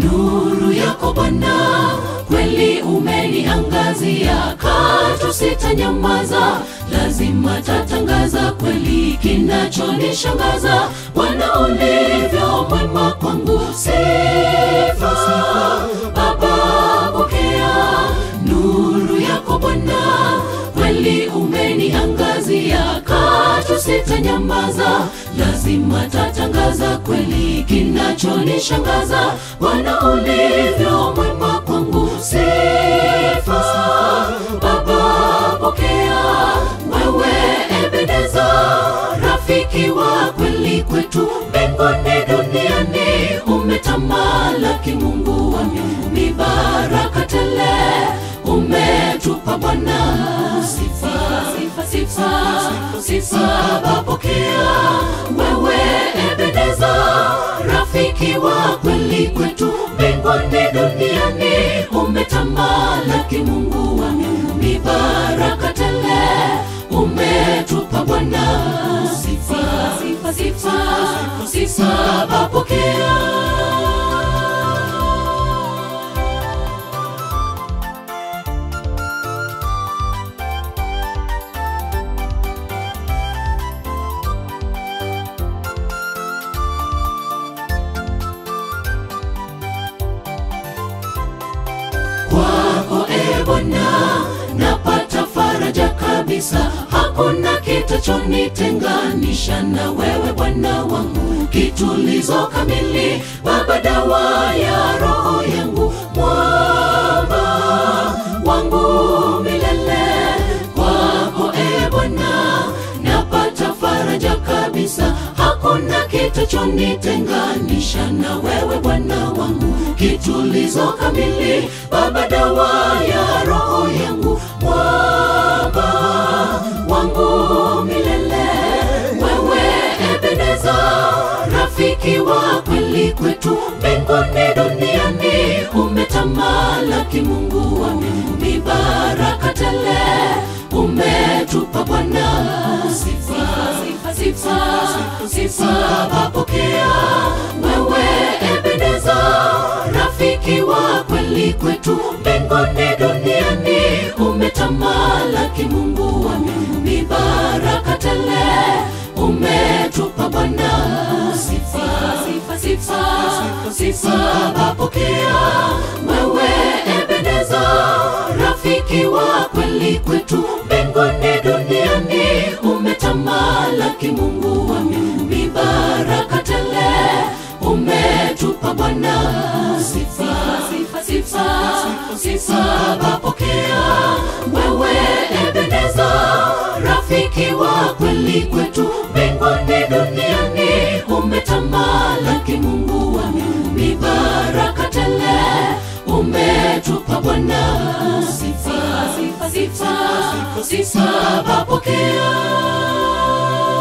nuru yako Bwana, kweli umeniangazia, katu sitanyamaza, lazima tatangaza kweli kinachonishangaza, Bwana ulivyo mwema kwangu, sifa Baba, pokea nuru yako Bwana, kweli umeniangazia, katu sitanyamaza, lazima tatangaza kweli kinachonishangaza, Bwana ulivyo mwema kwangu, sifa Baba, pokea wewe Ebeneza, rafiki wa kweli kwetu mbinguni duniani, umetamalaki Mungu wa miungu, ni baraka tele umetupa Bwana, sifa sifa sifa sifa bapokea wewe Ebeneza, rafiki wa kweli kwetu mbinguni duniani, umetamalaki Mungu wa miungu, ni baraka tele umetupa Bwana, sifa sifa sifa sifa bapokea kwako e Bwana, napata faraja kabisa, hakuna kitachonitenganisha na wewe Bwana wangu, kitulizo kamili, Baba, dawa ya roho yangu, mwamba wangu milele. Kwako e Bwana, napata faraja kabisa, hakuna kitachonitenganisha na wewe Bwana wangu, kitulizo kamili, Baba, dawa ya roho yangu, mwamba wangu milele. Wewe Ebeneza, rafiki wa kweli kwetu mbinguni duniani, umetamalaki Mungu wa miungu, ni baraka tele umetupa Bwana, sifa sifa sifa sifa bapokea wewe Ebeneza, rafiki wa kweli kwetu mbinguni duniani, umetamalaki Mungu wa miungu, ni baraka tele umetupa Bwana, sifa sifa sifa sifa bapokea wewe Ebeneza, rafiki wa kweli kwetu mbinguni duniani, umetamalaki Mungu wa miungu, ni baraka tele umetupa Bwana, sifa sifa sifa sifa bapokea wewe Ebeneza, rafiki wa kweli kwetu mbinguni duniani, umetamalaki Mungu wa miungu, ni baraka tele umetupa Bwana, sifa sifa sifa sifa bapokea